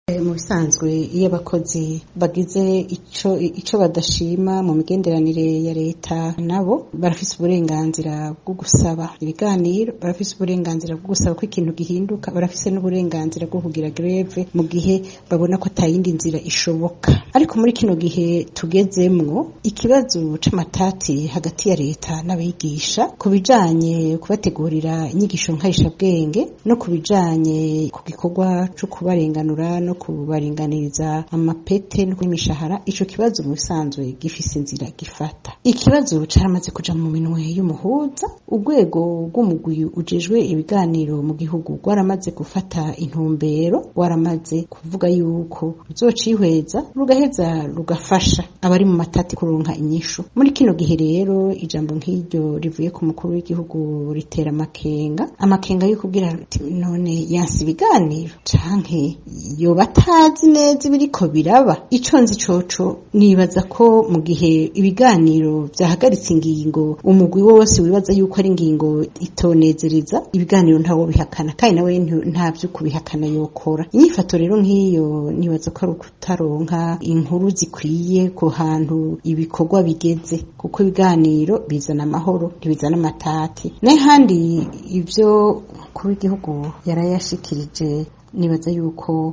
mu bisanzwe iyo abakozi bagize ico ico badashima mu migenderanire ya leta nabo barafise uburenganzira bwo gusaba ibiganiro barafise uburenganzira bwo gusaba ko ikintu gihinduka barafise n'uburenganzira bwo kugira greve mu gihe babona ko atayindi nzira ishoboka ariko muri kino gihe tugezemwo ikibazo c'amatati hagati ya leta n'abigisha ku bijanye kubategurira inyigisho nkarishabwenge no ku bijanye ku gikorwa co kubarenganura no kubaringaniriza amapete n'imishahara ico kibazo mu bisanzwe gifise inzira gifata ikibazo caramaze kuja mu minwe y'umuhuza urwego rw'umugwi ujejwe ibiganiro mu gihugu rwaramaze gufata intumbero rwaramaze kuvuga yuko ruzocihweza rugaheza rugafasha abari mu matati kuronka inyishu muri kino gihe rero ijambo nk'iryo rivuye ku mukuru w'igihugu ritera amakenga amakenga yo kubwira none yansi ibiganiro canke yoba atazi neza ibiriko biraba ico nzi coco nibaza ko mu gihe ibiganiro vyahagaritse ingingo umugwi wose wibaza yuko ari ingingo itonezereza ibiganiro ntawo bihakana kandi nawe nta vyo kubihakana yokora inyifato rero nk'iyo nibaza ko ari ukutaronka inkuru zikwiye ku hantu ibikorwa bigeze kuko ibiganiro bizana amahoro ntibizana amatati n'ahandi ivyo kuba igihugu yarayashikirije nibaza yuko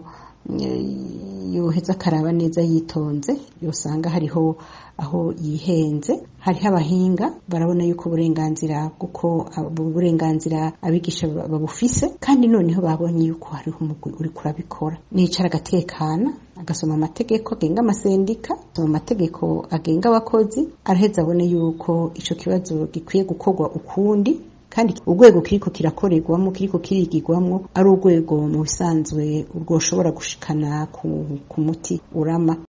yoheza akaraba neza yitonze yosanga hariho aho yihenze hariho abahinga barabona yuko uburenganzira kuko uburenganzira abigisha babufise kandi noneho babonye yuko hariho umugwi uri kurabikora nicara agatekana agasoma amategeko agenga amasendika asoma amategeko agenga abakozi araheza abone yuko ico kibazo gikwiye gukorwa ukundi kandi urwego kiriko kirakorerwamo kiriko kirigirwamo ari urwego mu bisanzwe rwoshobora gushikana ku, ku muti urama